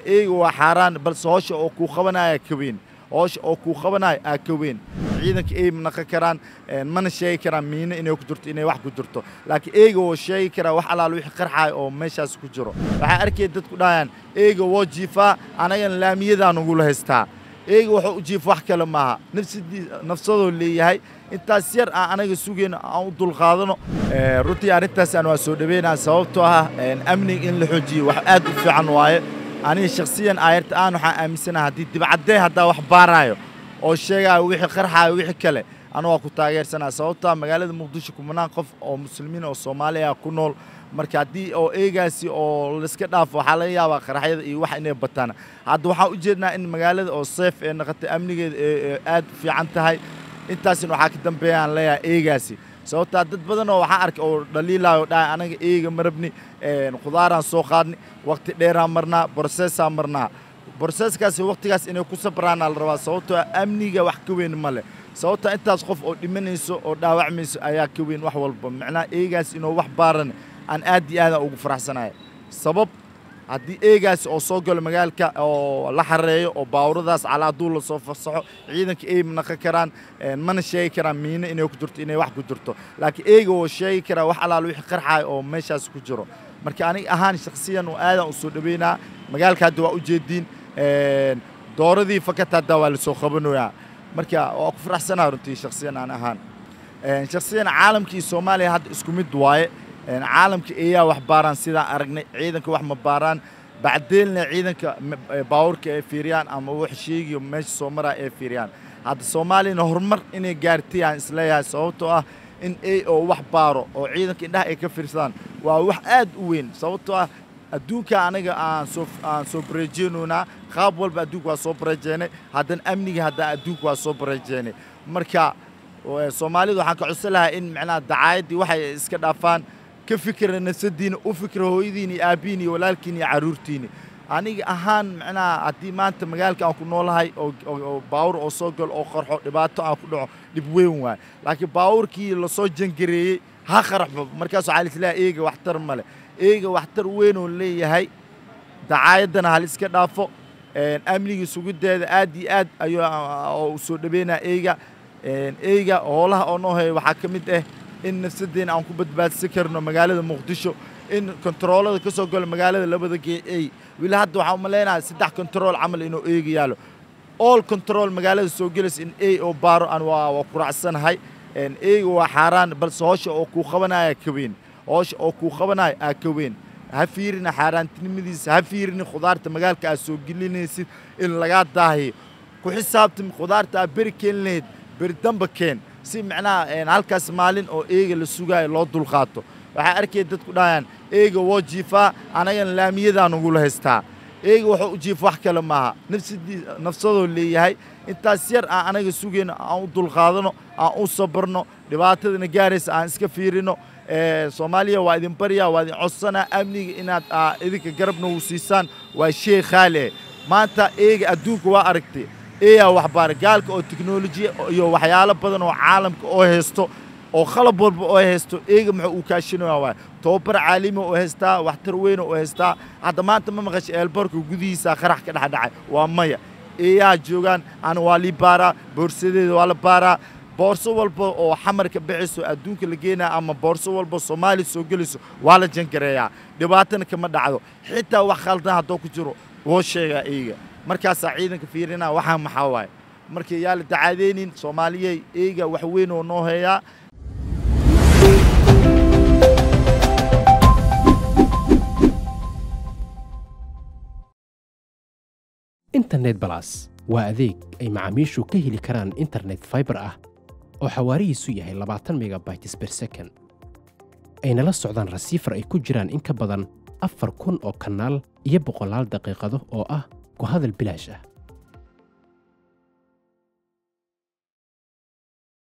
eega waa xaaraan balse howsha oo kuu qabanaya ka weyn howsha oo kuu qabanaya aa ka weyn ciidanka ey naqan karaan mana sheegi karaan miino inay ku jirto inay wax ku jirto laakiin eega woo sheegi karaa wax alaal wixii qarxaaya oo meeshaas ku jiro waxaa arkaya dadku dhahayaan eega woo jiifaa anagana laamiyadaan ugula haystaa eega wuxuu u jiifa wax kale maaha nafsadii nafsadoo leeyahay intaas yar aan anaga sugayno aan u dulqaadano runtii arrintaasaan waa soo dhaweynaa sababtoo ah amniga in la xoojiyo wax aad u fiican waaye aniga shakhsiyan aayarta aan waxaan aaminsanaha haddii dibcaddee haddaa wax baaraayo oo sheegaayo wixii qarxaayo wixii kale anu waa ku taageersanaa sababtoa magaalada muqdisho kumanaan qof oo muslimiin oo soomaaliya ku nool marka haddii oo eegaasi oo layska dhaafo waxaa laga yaabaa qaraxyada iyo wax inay bataan hadda waxaan u jeednaa in magaalada oo seef ee naqatay amnigeeda ee aad u fiican tahay intaasina waxaa ka dambeeya aan leeyahay eegaasi sababtaa dad badan oo waxaan arkay oo dhaliilaayo dhahay anaga eega marabni khudaaraan soo qaadni waqti dheeraan marnaa borosesaan marnaa boroseskaasi waqtigaas inay ku sabraana la rabaa sababtoo amniga wax ka weyn ma leh sababtaa intaas qof oo dhimanayso oo dhaawacmayso ayaa ka weyn wax walba macnaha eegaas inuu wax baaran aan aad iyo aadaan ugu faraxsanaya sabab haddii eegaasi oo soo galo magaalka oo la xareeyo oo baawuradaas calaaduul lasoo fasaxo ciidanka ey naqan karaan mana sheegi karaan miino inay ku jirto inay wax ku jirto laakiin eega woo sheegi karaa wax alaal wixii qarxaaya oo meeshaas ku jiro marka aniga ahaan shakhsiyan oo aadaan u soo dhaweynaa magaalka hadda waa u jeediin dooradii fakata hadda waa lasoo qabanayaa marka waa ku faraxsanaa runtii shakhsiyan aan ahaan shakhsiyan caalamka iyo soomaaliya hadda isku mid waaye caalamka eeyaa wax baaraan sidaan aragnay ciidanka wax ma baaraan bacdeelna ciidanka baawurka ay fiiriyaan ama wax sheegiyo meesha soo maraa ay fiiriyaan hadda soomaaliyana horumar inay gaartay aan isleeyahay sababtoo ah in ay oo wax baaro oo ciidanka indhaha ay ka fiirsadaan waa wax aad u weyn sababtoo ah adduunka anaga aan soo aan soo bareejeynoynaa qaab walba adduunka waa soo bareejeynay haddana amniga haddana adduunka waa soo bareejeynay marka soomaalida waxaan ka codsan lahaa in macnaha dacaayaddii waxay iska dhaafaan ka fikira nafsadiina u fikira hooyadiina iyo aabbihiin iyo walaalkiina iyo carruurtiina aniga ahaan macnaha haddii maanta magaalka aan ku noolahay oo baawur oo soo galo oo qarxo dhibaato aan ku dhaco dhib weyn waay laakiin baawurkii lasoo jangareeyey ha qarxo markaas waxaa lislaha eega waxtar male eega waxtar weyn oo leeyahay dacaayaddana hal iska dhaafo amniga sugiddeeda aad iyo aad ayuu soo dhaweynaa eega eyga hoolaha oo noo haya waxaa ka mid ah in nafsaddeena aan ku badbaadsan karno magaalada muqdisho in kontaroolada ka soo galo magaalada labada gee ey weli hadda waxaan umalaynaha saddex kontarool camal inuu eega yaalo all control magaalada soo gelaysa in ey oo baaro aan waa ku raacsanahay eyga waa xaaraan balse howsha oo kuu qabanaya ka weyn howsha oo kuu qabanaya aa ka weyn ha fiirina xaaraantinimadiisa ha fiirina khudaarta magaalka aad soo gelinaysid in lagaa daahiyo ku xisaabtami khudaarta aad beri keeni lahayd beri damba keen si macnaha halkaas maalin oo eega la sugaayo loo dulqaato waxaa arkaya dadku dhahayaan eega woo jiifaa anagana laamiyadaan ugula haystaa eega wuxuu u jiifa wax kale maaha nafsadii nafsadoo leeyahay intaas yar aan anaga sugayno aan u dulqaadano aan u sabarno dhibaatadana gaaraysa aan iska fiirino soomaaliya waa idin baryaa waa idin codsanaa amniga inaad idinka garabna u siisaan waa shay khaali ah maanta eega adduunka waa aragtay eeyaa waxbaara gaalka oo teknolojiya iyo waxyaalo badan oo caalamka oo haysto oo qalab walba oo haysto eega muxuu uu kaashinaya waay tobabar caalimi oo haystaa waxtar weyna oo haystaa hadda maanta ma maqashay eelbarka gudihiisa qarax ka dhexdhacay waa maya eeyaa joogaan ana waa lii baaraa boorsadeeda waa la baaraa boorso walba oo xamarka bixiso adduunka la geenaya ama boorso walba soomaaliya soo gelayso waa la jangareeyaa dhibaatana kama dhacdo xitaa wax khaldan haddoo ku jiro woo sheegaa eega markaasaa ciidanka fiirinaa waxaa maxaa waaye marka yaa la dacaadeynin soomaaliyey eega wax weyn oo noo heeyaa internet balas waa adeeg ay macaamiishu ka heli karaan internet faibar ah oo xawaarihiisu yahay labaatan megabytes ber second ayna la socdaan rasiifar ay ku jiraan in ka badan afar kun oo kanaal iyo boqolaal daqiiqado oo ah ku hadal bilaash ah